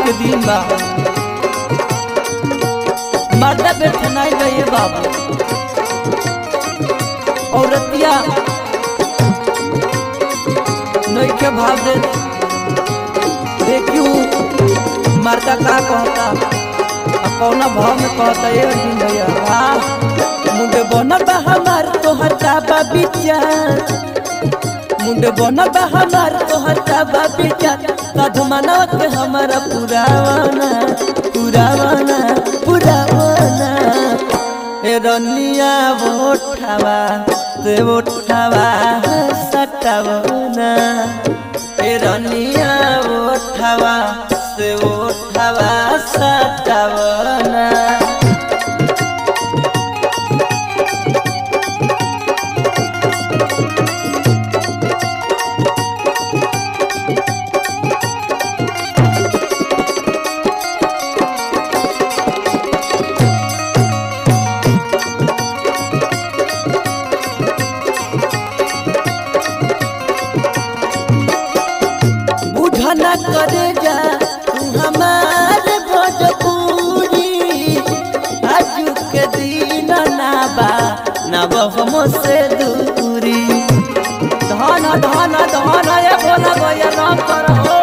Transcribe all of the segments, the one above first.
के दिन बा मर्दा बैठे नहीं गए बाबू औरतिया नहीं के भाव दे देखियो मर्दा का कहता आ कौना भाव में कहता ये दिन भैया वाह मुंडे बनल बा हमार तोहर का बा विचार मुंडे बनल बा हमार तोहर का बा विचार साधु मानव के हमारा पुरावाना पुरावाना पुरावाना ए रनिया बोठावा से बोठावा सटावना ए रनिया बोठावा से बोठावा सटावना बुझना करे जा तू हमार भोजपुरी आजू के दिन ना बा ना हम से दूरी धन धन धन ये भोला भैया राम करो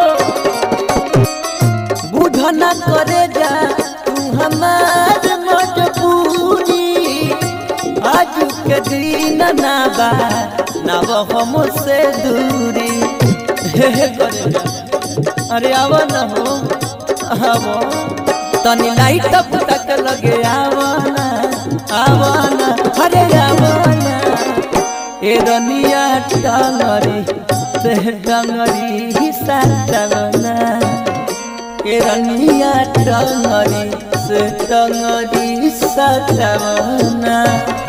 बुझना करे जा तू हमार मजबूरी आजू के दिन ना बा ना हम से दूरी हे हे करे जा। अरे आवा न हो आवो तनी लाइट अप तक लगे आवा ना आवा ना अरे आवा ना ए रनिया टांगरी से टांगरी साटवना ए रनिया टांगरी से टांगरी साटवना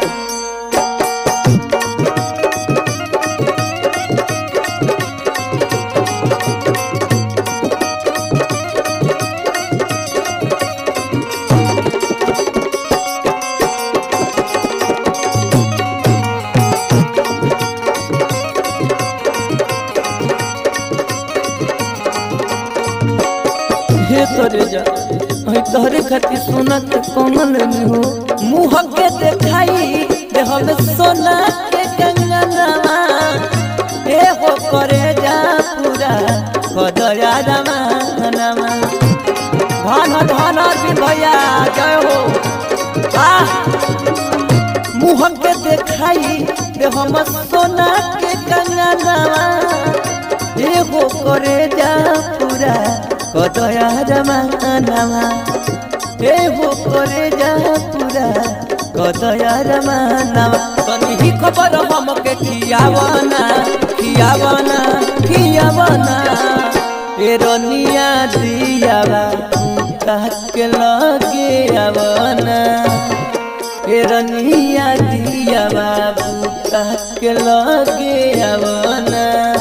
हे तोरे जा हई तोहरे खातिर सोना के कमल में हो मुँह के देखाई दे हम सोना के कंगनवा ए हो करे जा पूरा कदया रमानवा धन धन भी भैया जय हो आह मुँह के देखाई दे हम सोना के कंगनवा एगो करे जा पूरा कदया रमानवा एगो करे जा पूरा कदया रमानवा तनी ही खबर हमके खियावना खियावना खियावना ए रनिया दियावा के लगे आवना ए रनिया दियावा के लगे आवना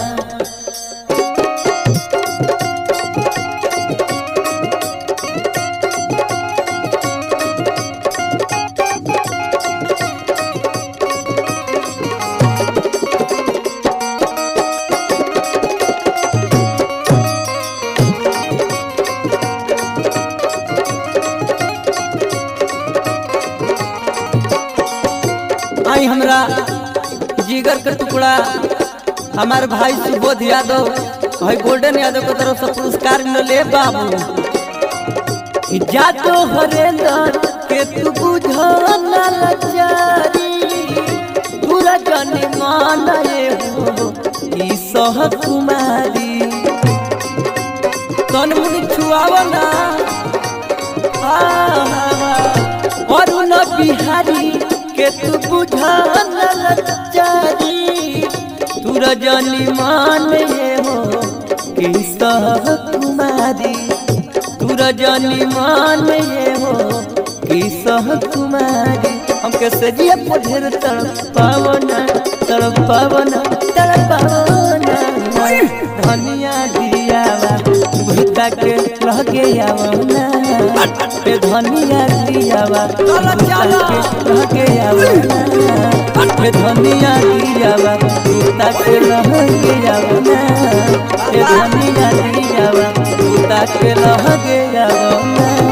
आई हमरा जिगर के टुकड़ा हमार भाई सुबोध यादव भाई गोल्डन यादव के तरफ से पुरस्कार मिले बाबू जा तो हरेंद्र के तू बुझो ना लाचारी पूरा जनी मानए हो ई सह कुमारी तन मुनि छुआवना अरुण बिहारी के तू बुझान लचारी तू रजनी मान ये हो कि सह कुमारी तू रजनी मान ये हो कि सह कुमारी हमके सजिया पढ़ेर तड़प पावना तड़प पावना तड़प पावना धनिया दियावा भूता के लगे आवना ए धनिया दियावा भूता के लगे आवना ए धनिया दियावा भूता के लगे आवना ए धनिया दियावा भूता के लगे लगे आवना